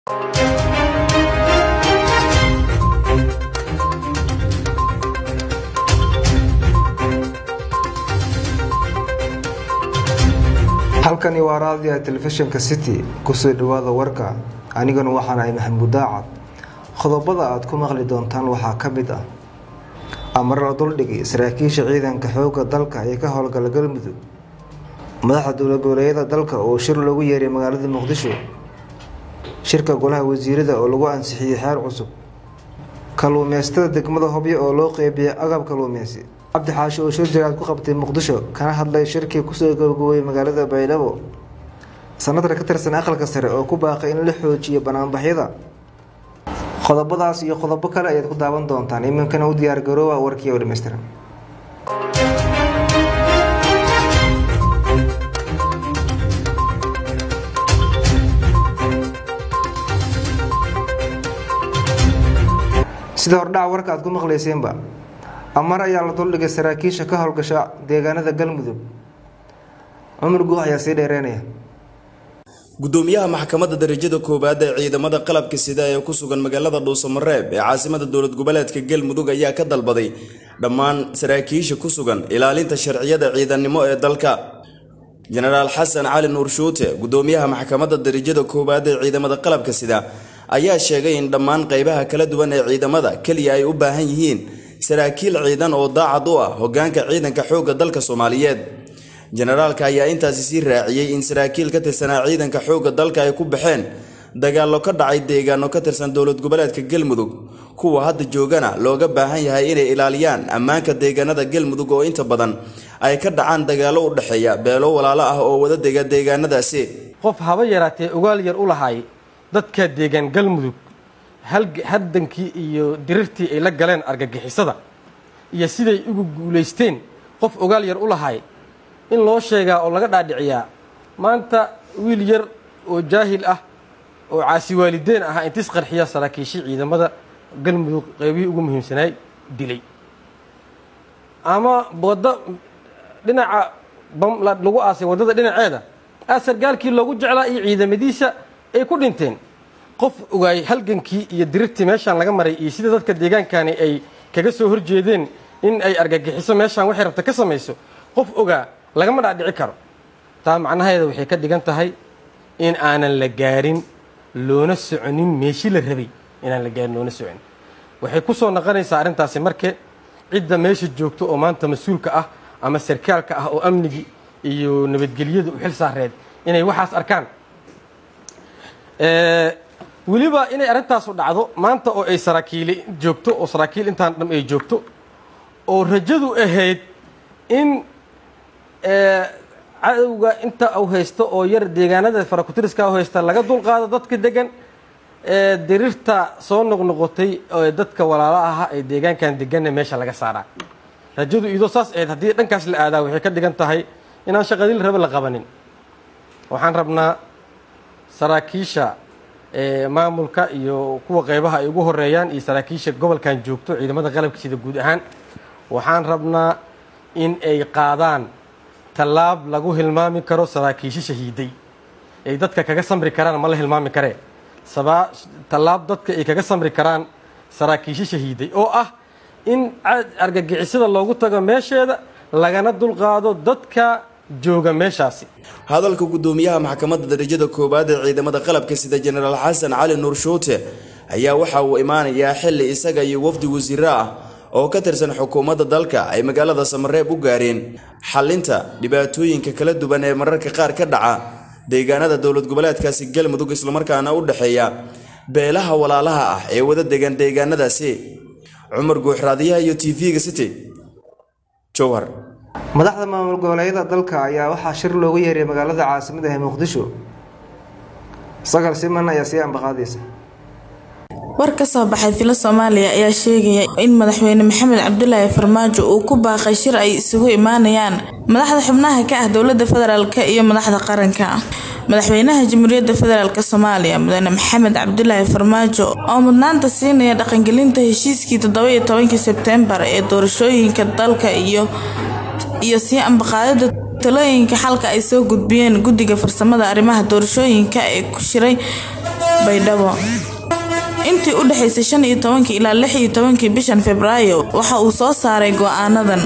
halkani waa raadiyaha telefishinka city kusoo dhawaada warka anigana waxaan ahay maxamuud daacad qodobada aad ku maqli doontaan waxaa ka mid ah amar la duldhigay saraakiisha ciidanka xoogga dalka ee ka howlgala galmudug madaxda dowlad goboleedyada dalka oo shir loogu yeeray magaalada muqdisho shirka golaha wasiirada oo lagu ansixiyey xeer cusub kaluumeystada degmada hobyo oo loo qeybiyay agab kaluumeysi cabdi xaashi oo shir jiraad ku qabtay muqdisho kana hadlay shirkii kusoo gabagabooyay magaalada baydhabo sanadka ka tirsan aqalka sare oo ku baaqay in la xoojiyo banaanbaxyada qodobadaas iyo qodobo kale ayaad ku daawan doontaan iminkana u diyaar garoowa warkii oo dhammaystiran sida hordhaca warka aad ku maqlayseenba amar ayaa la duldhigay saraakiisha ka howlgasha deegaanada galmudug cumar guux ayaa sii dheereynaya gudoomiyaha maxkamadda darajada koowaad ee ciidamada qalabka sida ee ku sugan magaalada dhuusamareeb ee caasimada dowlad goboleedka galmudug ayaa ka dalbaday dhammaan saraakiisha ku sugan ilaalinta sharciyada ciidannimo ee dalka jenaraal xasan cali nuur shuute gudoomiyaha maxkamadda darajada koowaad ee ciidamada qalabka sida ayaa sheegay in dhammaan qaybaha kala duwan ee ciidamada keliya ay u baahan yihiin saraakiil ciidan oo daacad u ah hogaanka ciidanka xoogga dalka soomaaliyeed jenaraalka ayaa intaasi sii raaciyey in saraakiil ka tirsanaa ciidanka xoogga dalka ay ku baxeen dagaallo ka dhacay deegaano ka tirsan dowlad goboleedka galmudug kuwa hadda joogana looga baahan yahay inay ilaaliyaan ammaanka deegaanada galmudug oo inta badan ay ka dhacaan dagaallo u dhexeeya beelo walaalo ah oo wada dega deegaanadaasi qof haba yaraatee ogaal yar u lahay dadka deegaan galmudug haddankii iyo dirirtii ay la galeen argagixisada iyo siday ugu guulaysteen qof ogaal yar u lahay in loo sheegaa oo laga dhaadhiciyaa maanta wiil yar oo jaahil ah oo caasi waalideen ahaa intis qarxiya saraakiishii ciidamada galmudug qeybihii ugu muhiimsanaay dilay ama waddo dhinaca lagu aasay waddada dhinaceeda aa sargaalkii loogu jeclaa iyo ciidamadiisa ay ku dhinteen qof ogaay halgankii iyo dirirtii meeshaan laga maray iyo sida dadka deegaankani ay kaga soo horjeedeen in ay argagixiso meeshaan waxay rabta ka samayso qof ogaa lagama dhaadhici karo taa macnaheeda waxay ka dhigan tahay in aanan la gaarin loona soconin meeshii la rabay inaan la gaarin loona soconin waxay ku soo noqonaysaa arrintaasi marke cidda meesha joogto oo maanta mas-uulka ah ama sarkaalka ah oo amnigii iyo nabadgelyada u xil saareed inay waxaas arkaan weliba inay arrintaasu dhacdo maanta oo ay saraakiili joogto oo saraakiil intaan dham ay joogto oo rajadu ahayd in cadowga inta u haysto oo yar deegaanada farakutiriska u haysta laga dulqaado dadka degan ee dirirta soo noqnoqotay ee dadka walaalo aha ee deegaankan deganna meesha laga saaraa rajadu idoo saas ahayd haddii dhankaas la aadaa waxay ka dhigan tahay inaan shaqadii la raba la qabanin waxaan rabnaa saraakiisha maamulka iyo kuwa qeybaha ay ugu horeeyaan iyo saraakiisha gobolkan joogto ciidamada qalabka sida guud ahaan waxaan rabnaa in ay qaadaan tallaab lagu hilmaami karo saraakiisho shahiiday ay dadka kaga samri karaan ma la hilmaami karee tallaab dadka ay kaga samri karaan saraakiisho shahiiday oo ah in argagixisada loogu tago meesheeda lagana dulqaado dadka jooga meeshaasi hadalka gudoomiyaha maxkamadda darajada koowaad ee ciidamada qalabka sida jenaraal xasan cali nuur shuute ayaa waxa uu imaanayaa xilli isaga iyo wafdi wasiiro ah oo ka tirsan xukuumadda dalka ay magaalada samareeb u gaareen xallinta dhibaatooyinka kala duwan ee mararka qaar ka dhaca deegaanada dowlad goboleedkaasi galmudug islamarkaana u dhexeeya beelaha walaalaha ah ee wada degan deegaanadaasi cumar guuxraadiyaha iyo t v-ga city jowhar madaxda maamul goboleedyada dalka ayaa waxaa shir loogu yeeray magaalada caasimada ee muqdisho sagal siman ayaa sii ambaqaadaysa war ka soo baxay filo soomaaliya ayaa sheegaya in madaxweyne maxamed cabdulaahi farmaajo uu ku baaqay shir ay isugu imaanayaan madaxda xubnaha ka ah dowlada federaalk iyo madaxda qaranka madaxweynaha jamhuuriyadda federaalk soomaaliya mudane maxamed cabdulaahi farmaajo oo mudnaanta siinaya dhaqangelinta heshiiskii toddoba-iyo tobankii sebteembar ee doorashooyinka dalka iyo iyo sii ambaqaadida talooyinka xalka ay soo gudbiyeen guddiga farsamada arrimaha doorashooyinka ee ku shiray baydhabo intii u dhexaysay shan iyo tobankii ilaa lix iyo tobankii bishan februaayo waxa uu soo saaray go-aanadan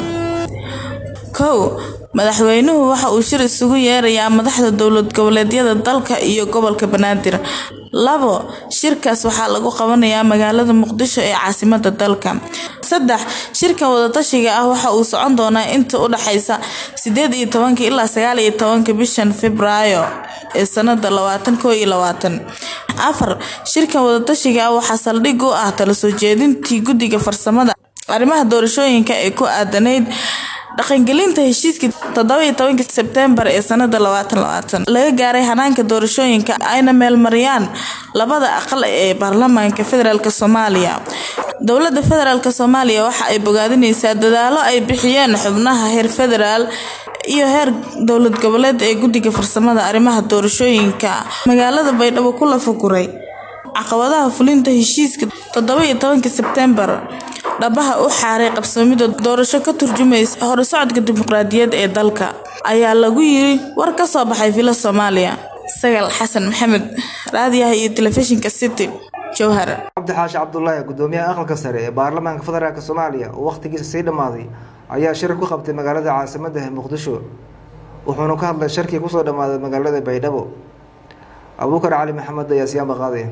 kow madaxweynuhu waxa uu shir isugu yeerayaa madaxda dowlad goboleedyada dalka iyo gobolka banaadir labo shirkaas waxaa lagu qabanayaa magaalada muqdisho ee caasimada dalka saddex shirkan wadatashiga ah waxa uu socon doonaa inta u dhexaysa sideed iyo tobanka ilaa sagaal iyo tobanka bishan februaayo ee sanada labaatan koo iyo labaatan afar shirkan wadatashiga ah waxaa saldhig u ah tala soo jeedintii guddiga farsamada arrimaha doorashooyinka ee ku aadanayd dhaqangelinta heshiiskii toddoba tobanki sebteembar ee sanada labaatan labaatan laga gaaray hanaanka doorashooyinka ayna meelmariyaan labada aqal ee baarlamaanka federaalk soomaaliya dowlada federaalk soomaaliya waxa ay bogaadineysaa dadaalo ay bixiyeen xubnaha heer federaal iyo heer dowlad goboleed ee guddiga farsamada arrimaha doorashooyinka magaalada baydhabo ku lafaguray caqabadaha fulinta heshiiska toddoba iyo tobanki sebteembar dhabaha u xaaray qabsoomida doorasho ka turjumaysa horusocodka dimuqraadiyad ee dalka ayaa lagu yiri war ka soo baxay villa soomaaliya sagal xasan maxamed raadiyaha iyo telefishinka city jowhar cabdi xaashi cabdulaahi gudoomiyaha aqalka sare ee baarlamaanka federaalk soomaaliya oo wakhtigiisa sii dhammaaday ayaa shir ku qabtay magaalada caasimadda muqdisho wuxuuna ka hadlay shirkii kusoo dhammaaday magaalada baydhabo abuukar cali maxamed ayaa siyaanba qaaday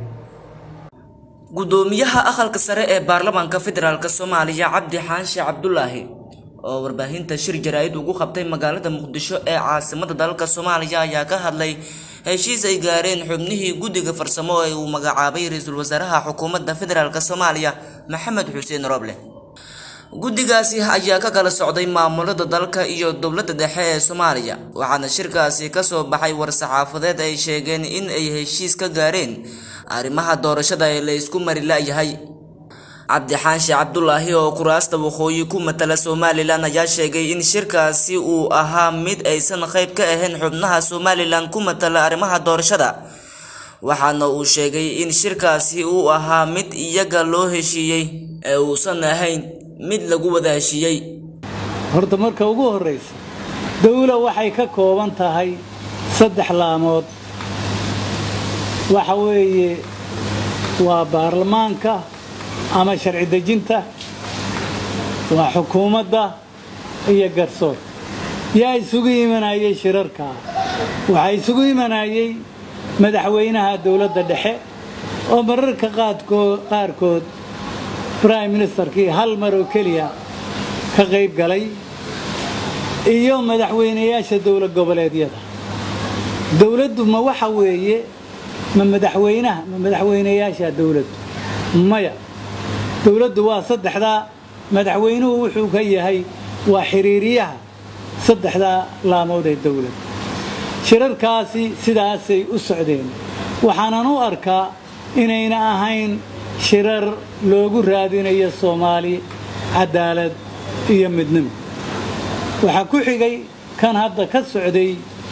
gudoomiyaha aqalka sare ee baarlamaanka federaalk soomaaliya cabdi xaashi cabdulaahi oo warbaahinta shir jaraa-id ugu qabtay magaalada muqdisho ee caasimada dalka soomaaliya ayaa ka hadlay heshiis ay gaareen xubnihii guddiga farsamo ee uu magacaabay ra-iisul wasaaraha xukuumadda federaalk soomaaliya maxamed xuseen roble guddigaasi ayaa ka kala socday maamulada dalka iyo dowladda dhexe ee soomaaliya waxaana shirkaasi kasoo baxay war-saxaafadeed ay sheegeen in ay heshiis ka gaareen arrimaha doorashada ee la isku mari la-yahay cabdixaashi cabdulaahi oo kuraasta waqooyi ku matala somalilan ayaa sheegay in shirkaasi uu ahaa mid aysan qayb ka ahayn xubnaha somalilan ku matala arrimaha doorashada waxaana uu sheegay in shirkaasi uu ahaa mid iyaga loo heshiiyey ee uusan ahayn mid lagu wada heshiiyey horta marka ugu horraysa dawla waxay ka kooban tahay saddex laamood waxa weeye waa baarlamaanka ama sharci dejinta waa xukuumadda iyo garsoor yaa isugu imanayay shirarkaa waxaa isugu imanayay madaxweynaha dowladda dhexe oo mararka qaarkood brime ministerkii hal mar oo keliya ka qayb galay iyo madaxweynayaasha dowlad goboleedyada dowladdu ma waxa weeye ma madaxweynaha ma madaxweynayaasha dowladdu maya dowladdu waa saddexdaa madaxweynuhu wuxuu ka yahay waa xiriiriyaha saddexdaa laamood ee dowladda shirarkaasi sidaasay u socdeen waxaanan u arkaa inayna ahayn shirar loogu raadinayo soomaali cadaalad iyo midnimo waxaa ku xigay kan hadda ka socday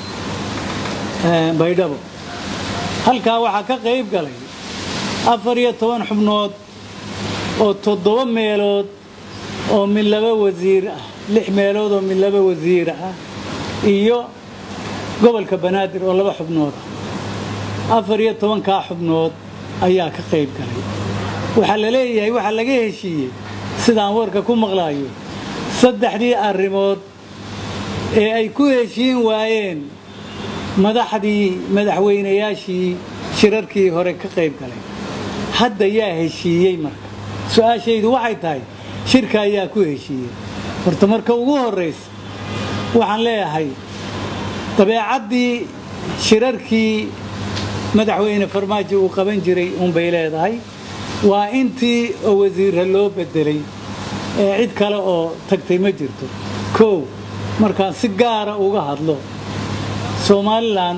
baydhabo halkaa waxaa ka qayb galay afar iyo toban xubnood oo toddoba meelood oo mid laba wasiir ah lix meelood oo mid laba wasiir ah iyo gobolka banaadir oo laba xubnood ah afar iyo tobankaa xubnood ayaa ka qayb galay waxaa la leeyahay waxaa laga heshiiyey sidaan warka ku maqlaayo saddexdii arrimood ee ay ku heshiin waayeen madaxdii madaxweynayaashii shirarkii hore ka qayb galay hadda yaa heshiiyey marka su-aashaydu waxay tahay shirka ayaa ku heshiiyey horta marka ugu horraysa waxaan leeyahay dabeecaddii shirarkii madaxweyne farmaajo uu qaban jiray uunbay leedahay waa intii oo wasiirra loo beddelay ee cid kale oo tagtay ma jirto kow markaan si gaara uga hadlo somalilan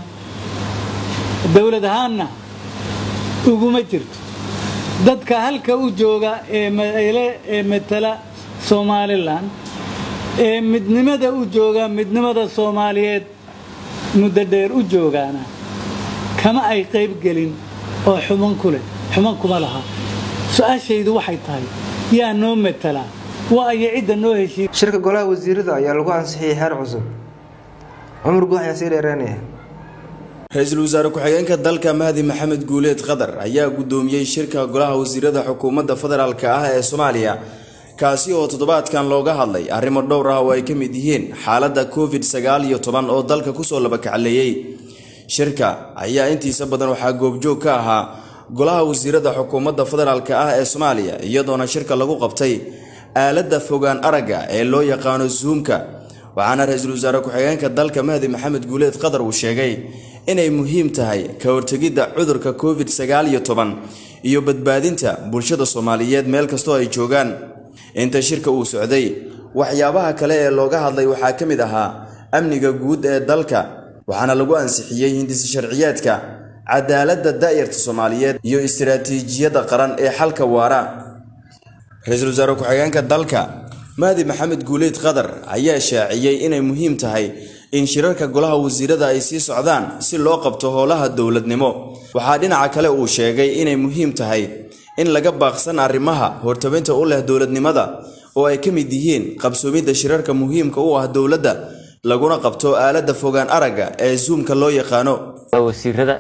dowlad ahaanna uguma jirto dadka halka u jooga ee matala somalilan ee midnimada u jooga midnimada soomaaliyeed muddo dheer u joogaana kama ay qayb gelin oo xuman ku leh xuman kuma laha su-aashaydu waxay tahay yaa noo matalaa waa aya cidda noo heshiiy shirka golaha wasiirada ayaa lagu ansixiyey xeer cusub cumar guux ayaa sii dheereynaya ra-iisul wasaare ku-xigeenka dalka mahdi maxamed guuleed qadar ayaa guddoomiyey shirka golaha wasiirada xukuumadda federaalk ah ee soomaaliya kaasi oo toddobaadkan looga hadlay arrimo dhowr ah oo ay ka mid yihiin xaaladda covid sagaal iyo toban oo dalka kusoo labakacleeyey shirka ayaa intiisa badan waxaa goobjoog ka ahaa golaha wasiirada xukuumadda federaalk ah ee soomaaliya iyadoona shirka lagu qabtay aaladda fogaan aragga ee loo yaqaano zuumka waxaana ra-iisul wasaare ku-xigeenka dalka mahdi maxamed guuleed qadar uu sheegay inay muhiim tahay ka hortegidda cudurka covid sagaal iyo toban iyo badbaadinta bulshada soomaaliyeed meel kastoo ay joogaan inta shirka uu socday waxyaabaha kale ee looga hadlay waxaa ka mid ahaa amniga guud ee dalka waxaana lagu ansixiyey hindisi sharciyeedka cadaaladda daa'irta soomaaliyeed iyo istiraatiijiyadda qaran ee xalka waara ra-iisul wasaare ku-xigeenka dalka mahdi maxamed guuleyd qadar ayaa shaaciyey inay muhiim tahay in shirarka golaha wasiirada ay sii socdaan si loo qabto howlaha dowladnimo waxaa dhinaca kale uu sheegay inay muhiim tahay in laga baaqsan arrimaha hortabinta u leh dowladnimada oo ay ka mid yihiin qabsoomidda shirarka muhiimka u ah dowladda laguna qabto aaladda fogaan aragga ee zuumka loo yaqaano wasiirada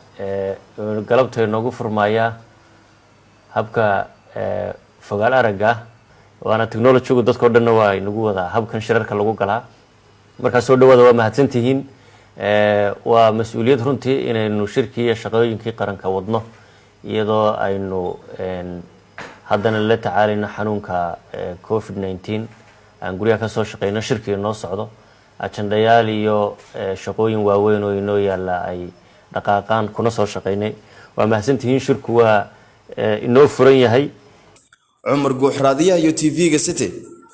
galabta inoogu furmayaa habka fogaan aragga waana technologygu dadkao dhanna waa inagu wadaa habkan shirarka lagu galaa markaa soo dhawaada waa mahadsantihiin waa mas-uuliyad runtii inaynu shirkii iyo shaqooyinkii qaranka wadno iyadoo aynu haddana la tacaalayno xanuunka covid nneteen aan guryaha kasoo shaqeyno shirkii inoo socdo ajandayaal iyo shaqooyin waaweyn oo inoo yaalla ay dhaqaaqaan kuna soo shaqeynay waa mahadsantihiin shirku waa inoo furan yahay cumar guuxraadiyaha iyo t v-ga city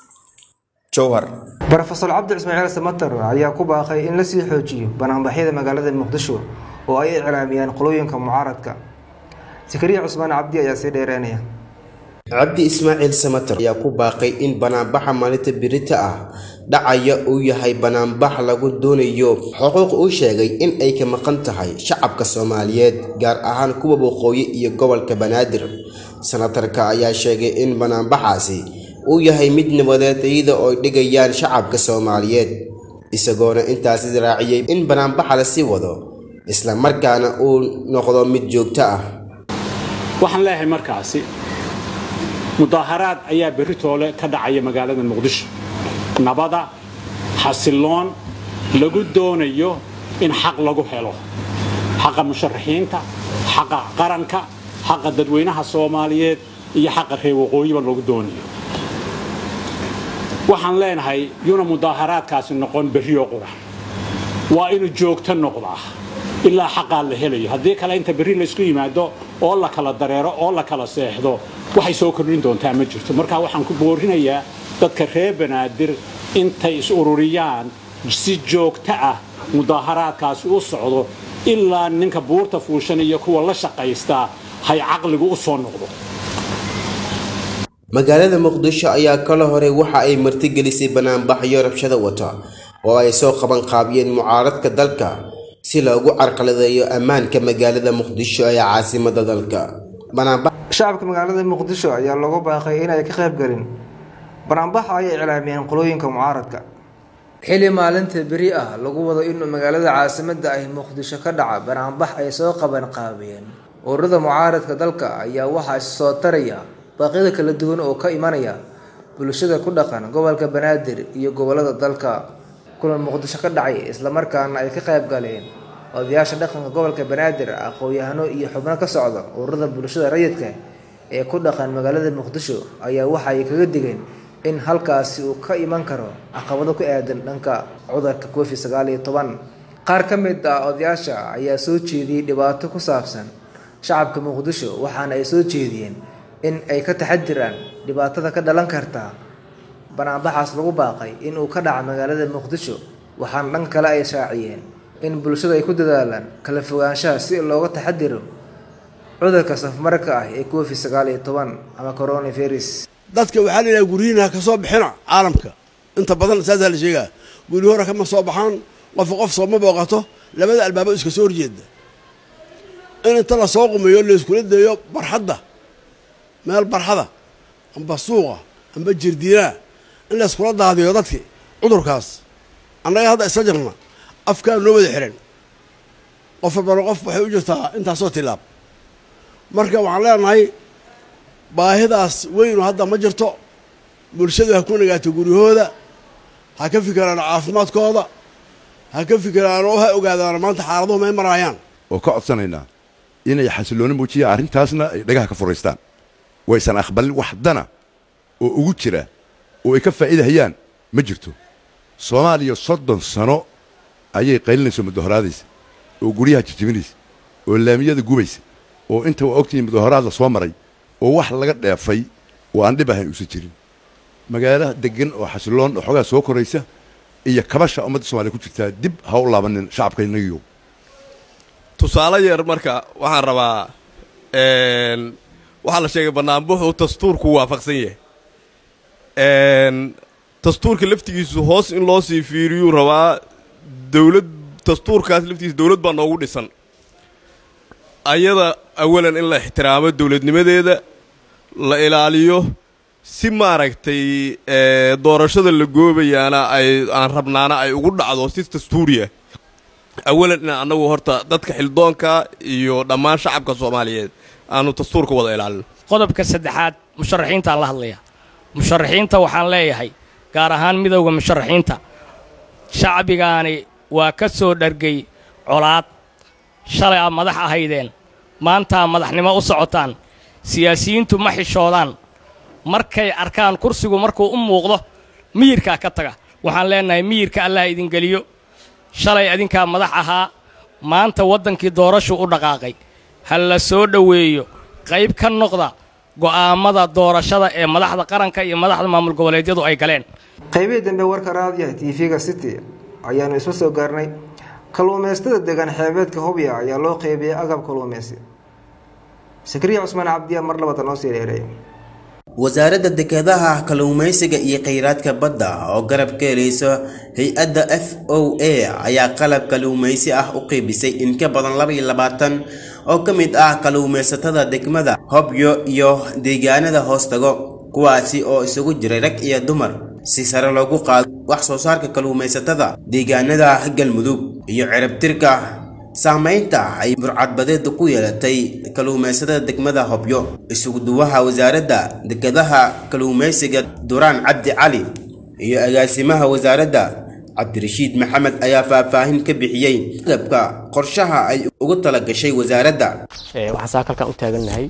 jowhar rofesor cabdi ismaaciil samater ayaa ku baaqay in lasii xoojiyo banaanbaxyada magaalada muqdisho oo ay iclaamiyaan qolooyinka mucaaradka sakariya cusmaan cabdi ayaa sii dheereynaya cabdi ismaaciil samater ayaa ku baaqay in banaanbaxa maalinta birita ah dhacaya uu yahay banaanbax lagu doonayo xuquuq uu sheegay in ay ka maqan tahay shacabka soomaaliyeed gaar ahaan kuwa waqooyi iyo gobolka banaadir sanatarka ayaa sheegay in banaanbaxaasi uu yahay mid nabadeed iyada oo dhigayaan shacabka soomaaliyeed isagoona intaasi raaciyey in banaanbaxa la sii wado isla markaana uu noqdo mid joogto ah waxaan leeyahay markaasi mudaaharaad ayaa berri toole ka dhacaya magaalada muqdisho nabada xasiloon lagu doonayo in xaq lagu helo xaqa musharaxiinta xaqa qaranka xaqa dadweynaha soomaaliyeed iyo xaqa reer waqooyiba lagu doonayo waxaan leenahay yuna mudaaharaadkaasi noqon berrioo qura waa inuu joogto noqdaa ilaa xaqaa la helayo haddii kale inta berri laysku yimaado oo la kala dareero oo la kala seexdo waxay soo kordhin doontaa ma jirto marka waxaan ku boorinayaa dadka reer banaadir intay is ururiyaan si joogto ah mudaaharaadkaasi u socdo ilaa ninka buurta fuushan iyo kuwa la shaqaystaa hay caqligu u soo noqdo magaalada muqdisho ayaa kala hore waxa ay martigelisay banaanbaxyo rabshada wata oo ay soo qaban qaabiyeen mucaaradka dalka si loogu carqaladeeyo ammaanka magaalada muqdisho ee caasimada dalka shacabka magaalada muqdisho ayaa loogu baaqay inay ka qayb galin banaanbaxa ay iclaamiyeen qolooyinka mucaaradka xili maalinta beri ah lagu wado inuu magaalada caasimada ahi muqdisho ka dhaca banaanbax ay soo qaban qaabiyeen ururada mucaaradka dalka ayaa waxaa issoo taraya baaqyada kala duwan oo ka imanaya bulshada ku dhaqan gobolka banaadir iyo gobolada dalka kulan muqdisho ka dhacay islamarkaana ay ka qayb galeen odayaasha dhaqanka gobolka banaadir aqoon-yahano iyo xubno ka socda ururada bulshada rayidka ee ku dhaqan magaalada muqdisho ayaa waxa ay kaga digeen in halkaasi uu ka iman karo caqabado ku aadan dhanka cudurka covid sagaal iyo toban qaar ka mid ah odayaasha ayaa soo jeediyey dhibaato ku saabsan shacabka muqdisho waxaana ay soo jeediyeen in ay ka taxadiraan dhibaatada ka dhalan karta banaanbaxaas lagu baaqay inuu ka dhaca magaalada muqdisho waxaana dhanka kale ay shaaciyeen in bulshada ay ku dadaalaan kala fogaanshaha si looga taxadiro cudurka safmarka ah ee covid sagaal iyo toban ama coronavirus dadka waxaa la yidhaha guryihiina ka soo bixina caalamka inta badan saasaa la sheegaa guryi hore kama soo baxaan qofka qof sooma booqato labada albaabo iska soo horjeeda in inta la soo qumeeyo layskula daeyo barxadda meel barxada amba suuqa amba jirdiinaa in layskula daadiyo dadki cudurkaas annaga hadda isla jirna afkaa noo wada xihan qof walbana qof waxay u jirtaa intaasoo tilaab marka waxaan leenahay baahidaas weynu hadda ma jirto bulshadu ha ku nagaato guryahooda ha ka fikiraan caafimaadkooda ha ka fikiraan oo ha ogaadaan maanta xaaladuhu may maraayaan oo ka codsanaynaa inay xasillooni muujiyaan arrintaasna ay dhagaha ka furaystaan waysan aqbalin wax dana oo ugu jira oo ay ka faa'iidahayaan ma jirto soomaaliya soddon sano ayay qaylinayso mudahoraadaysa oo guryaha jijibinaysa oo laamiyada gubaysa oo inta waa ogtihiin mudahoraad la soo maray oo wax laga dheefay oo aan dhib ahayn uusan jirin magaalaha deggan oo xasilloon oo xoogaa soo koraysa iyo kabasha ummadda soomaliya ku jirtaa dib ha u laabanin shacabkaynagiyo tusaale yar marka waxaan rabaa waxaa la sheegay banaanbuxu dastuurku waafaqsan yahay dastuurka laftigiisu hoos in loo sii fiiriyuu rabaa dowlad dastuurkaas laftigiisa dowlad baa noogu dhisan ayada awalan in la ixtiraamo dowladnimadeeda la ilaaliyo si maaragtay doorashada la goobayaana ay aan rabnaana ay ugu dhacdo si dastuuriya awalan inaan annagu horta dadka xildoonka iyo dhammaan shacabka soomaaliyeed aanu dastuurka wada ilaalino qodobka saddexaad musharaxiintaan la hadlaya musharaxiinta waxaan leeyahay gaar ahaan midowda musharaxiinta shacbigaani waa ka soo dhargay colaad shalay aad madax ahaydeen maantaa madaxnimo u socotaan siyaasiyiintu ma xishoodaan markay arkaan kursigu markuu u muuqdo miyirkaa ka taga waxaan leennahay miyirka allah idin geliyo shalay adinkaa madax ahaa maanta waddankii doorashu u dhaqaaqay ha la soo dhoweeyo qayb ka noqda go'aammada doorashada ee madaxda qaranka iyo madaxda maamul goboleedyadu ay galeen qaybihii dambe warka raadiyaha tv-ga city ayaanu isla soo gaarnay kalluumaystada deegaan xeebeedka hobya ayaa loo qeybiyey agab kalluumaysi sakriya cusmaan cabdiya mar labada noo sii dheereey wasaaradda dekedaha kalluumaysiga iyo kheyraadka badda oo garab ka helaysa hay-adda f o a ayaa qalab kalluumaysi ah u qeybisay in ka badan laba iyo labaatan oo ka mid ah kalluumaysatada degmada hobyo iyo deegaanada hoostago kuwaasi oo isugu jiray rag iyo dumar si sare loogu qaado wax soo saarka kalluumaysatada deegaanada galmudug iyo ciribtirka saamaynta ay burcadbadeedu ku yeelatay kalluumaysatada degmada hobyo isugu duwaha wasaaradda dekedaha kalluumaysiga duraan cabdi cali iyo agaasimaha wasaaradda cabdirashiid maxamed ayaa faahfaahin ka bixiyey agabka qorshaha ay ugu talagashay wasaaradda waxaan saakalkan u taagannahay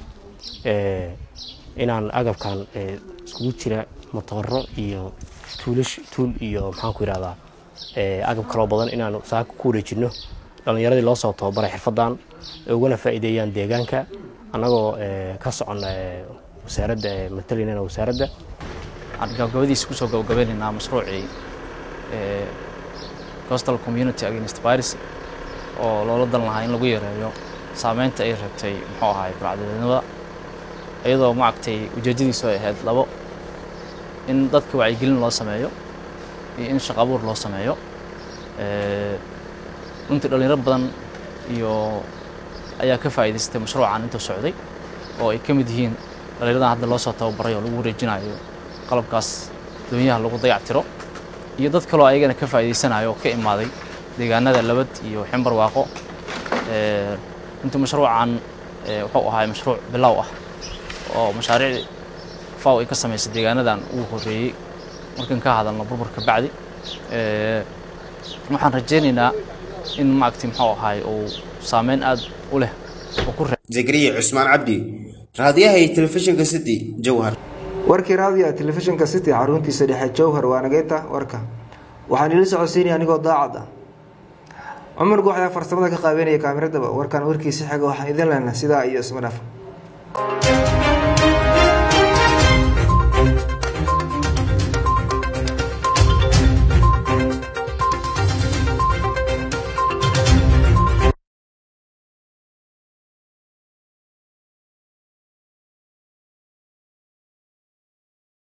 inaan agabkan iskugu jira matooro iyo tuulash tuul iyo maxaan ku yidhahdaa agab kaloo badan inaanu saaka ku wareejinno dhallinyaradii loo soo tababaray xirfaddan ugana faa'iideeyaan deegaanka annagoo ka soconna wasaaradda matalinana wasaaradda waxaan gabagabadiisa kusoo gabagabeynaynaa mashruucii coastal community against virus oo loola dan lahaa in lagu yareeyo saameynta ay rabtay muxuu ahaay burcadadnimada iyadoo maaragtay ujeedadiisu ay ahayd labo in dadka wacyigelin loo sameeyo iyo in shaqo abuur loo sameeyo runtii dhalinyaro badan iyo ayaa ka faa'iidaystay mashruucan intuu socday oo ay ka mid yihiin dhalinyaradan hadda loo soo tababaray oo lagu wareejinayo qalabkaas doonyaha lagu dayactiro iyo dad kaloo ayagana ka faa'iidaysanayo oo ka imaaday deegaanada labad iyo ximbar waaqo runtii mashruucan wuxuu ahaa mashruuc bilow ah oo mashaariic faw ay ka samaysay deegaanadan ugu horreeyey markan ka hadalno burburka bacdi waxaan rajaynaynaa in maaragtay muxuu ahaay uu saameyn aad u leh oo ku zakariya cusmaan cabdi raadiyaha iyo telefishinka city jowhar warkii raadiyaha telefishinka city xaruntiisa dhexe jowhar waa nageynta warka waxaan ila socodsiinaya anigoo daacad ah cumar guux ayaa farsamada ka qaabeynaya kaamiradaba warkan warkiisa xiga waxaan idin leenahay sidaa iyo isma dhaaf